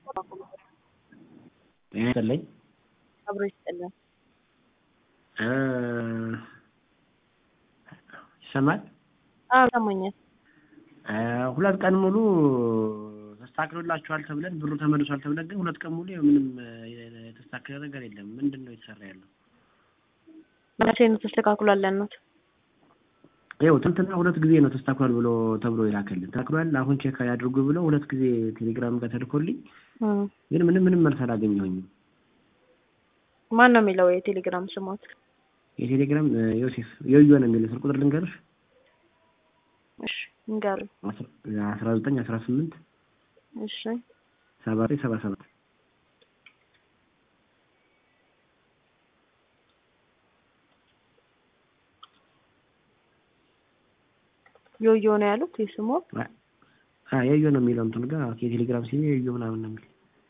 ጤና ይስጥልኝ። አብሮ ይስጥልን። ይሰማል? አዎ ይሰማኛል። ሁለት ቀን ሙሉ ተስተካክሎላችኋል ተብለን ብሩ ተመልሷል ተብለን ግን ሁለት ቀን ሙሉ ያው ምንም የተስተካከለ ነገር የለም። ምንድን ነው የተሰራ ያለው? መቼ ነው ተስተካክሏል ያልነው? ይኸው ትናንትና ሁለት ጊዜ ነው ተስተካክሏል ብሎ ተብሎ ይላከልን። ተስተካክሏል አሁን ቼክ ያድርጉ ብለው ሁለት ጊዜ ቴሌግራም ጋር ተልኮልኝ ግን ምንም ምንም መልስ አላገኘሁኝም። ማን ነው የሚለው የቴሌግራም ስሞት? የቴሌግራም ዮሴፍ የዮ ነው የሚለው ስልክ ቁጥር ልንገርሽ። እሺ ንገሩኝ። አስራ ዘጠኝ አስራ ስምንት እሺ ሰባ ዘጠኝ ሰባ ሰባት ዮዮ ነው ያሉት የስሙ የዮ ነው የሚለው እንትን ጋር የቴሌግራም ሲም የዮ ምናምን ነው የሚል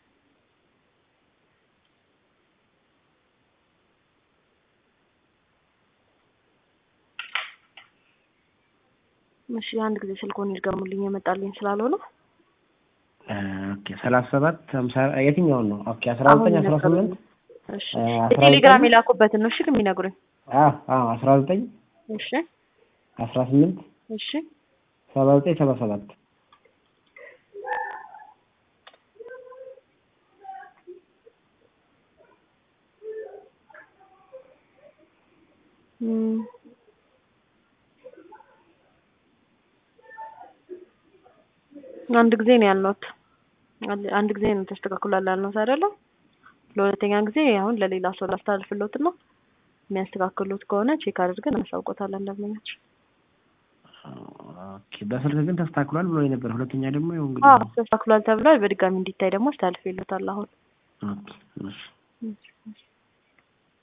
እሺ አንድ ጊዜ ስልኮን ይድገሙልኝ የመጣልኝ ስላልሆነ ኦኬ ሰላሳ ሰባት ሀምሳ የትኛውን ነው? ኦኬ አስራ ዘጠኝ አስራ ስምንት እሺ የቴሌግራም የላኩበትን ነው እሺ የሚነግሩኝ አዎ አዎ አስራ ዘጠኝ እሺ አስራ ስምንት እሺ ሰባ ዘጠኝ ሰባ ሰባት አንድ ጊዜ ነው ያልነውት። አንድ ጊዜ ነው ተስተካክሏል ያልነውት አይደለ? ለሁለተኛ ጊዜ አሁን ለሌላ ሰው ላስተላልፍሎት ነው። የሚያስተካክሉት ከሆነ ቼክ አድርገን እናሳውቆታለን ደንበኛችን። ኦኬ በስልክ ግን ተስተካክሏል ብሎ ነበር። ሁለተኛ ደግሞ ያው እንግዲህ አዎ ተስተካክሏል ተብሏል። በድጋሚ እንዲታይ ደግሞ አስተላልፍሎታል አሁን ኦኬ እሺ